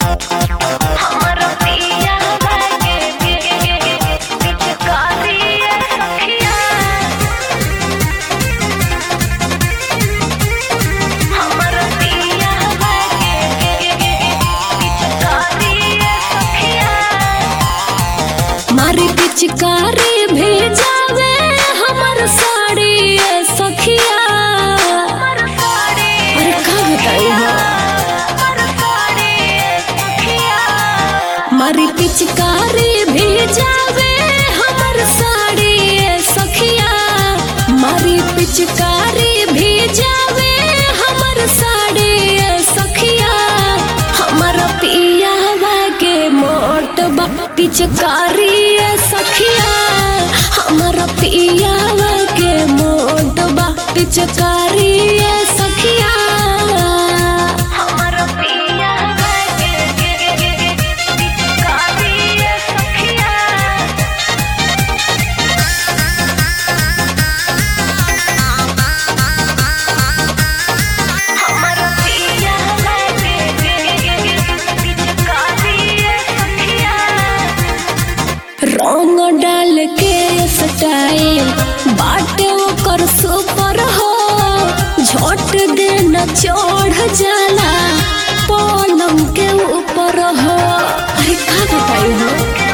हमर पिया बागे पिचकारिया सखिया हमर पिया बागे पिचकारिया सखिया मारी पिचकारी भेजावे हमर साड़ी ए सखिया हमर साड़ी अरे का बताई हो हमर साड़ी सखिया मारी पिचकारी भेजावे हमर साड़ी ए सखिया मारी पिचकारी भेजावे हमर साड़ी ए सखिया हमर पिया के मोट बा पिचकारी ए सखिया हमर पिया के मोट बा पिचकारी ए सखिया हमर पिया बागे पिचकारिया सखिया हमर पिया बागे पिचकारिया सखिया रंग डाल के स्टाइल बाटे ओकर सुपर हो झट देना चढ़ जाला पलंग के ऊपर हो अरे का बताई हो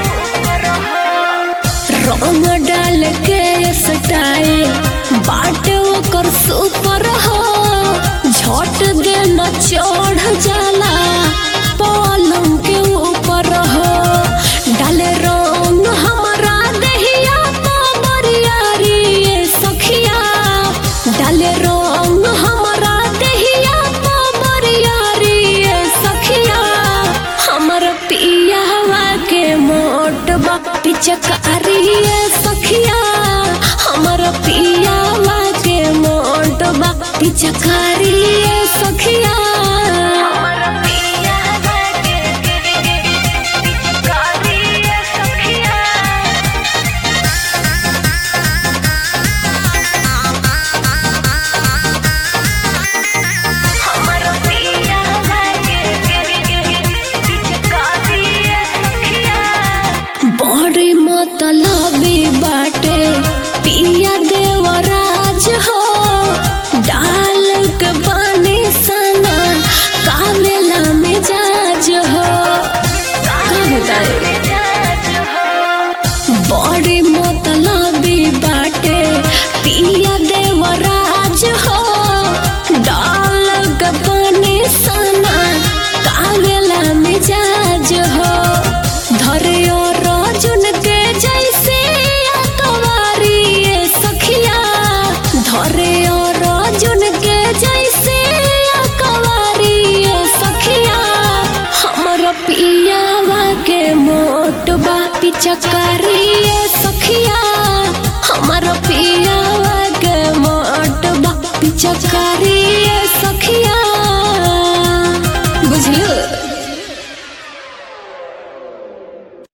रंग डाल के स्टाइल बाटे ओकर सुपर हो झट देना चढ़ जाला पलंग के ऊपर हो डाले रंग हमारा दहिया बरियारी ए सखिया डाले रंग हमारा दहिया बरियारी ए सखिया हमर पियावा के मोट बा पिचकारी ए सखिया हमर पियावा के मोट बा पिचकारी ए सखिया हमर पिया बागे पिचकारिया सखिया हमर पिया बागे पिचकारिया सखिया बड़ी मतलबी बाटे पिया देवराज हो डाल के पानी सना कावेला मिजाज हो का बताए बड़ी मतलबी बाटे पिया देवराज हो डाल के पानी सना कावेला मिजाज हो धरे और रजुन के जैसे अकवारी ए सखिया धरे और रजुन के जैसे अकवारी ए सखिया हमर पियावा के मोट बा पिचकारी ए सखिया हमर पियावा के मोट बा पिचकारी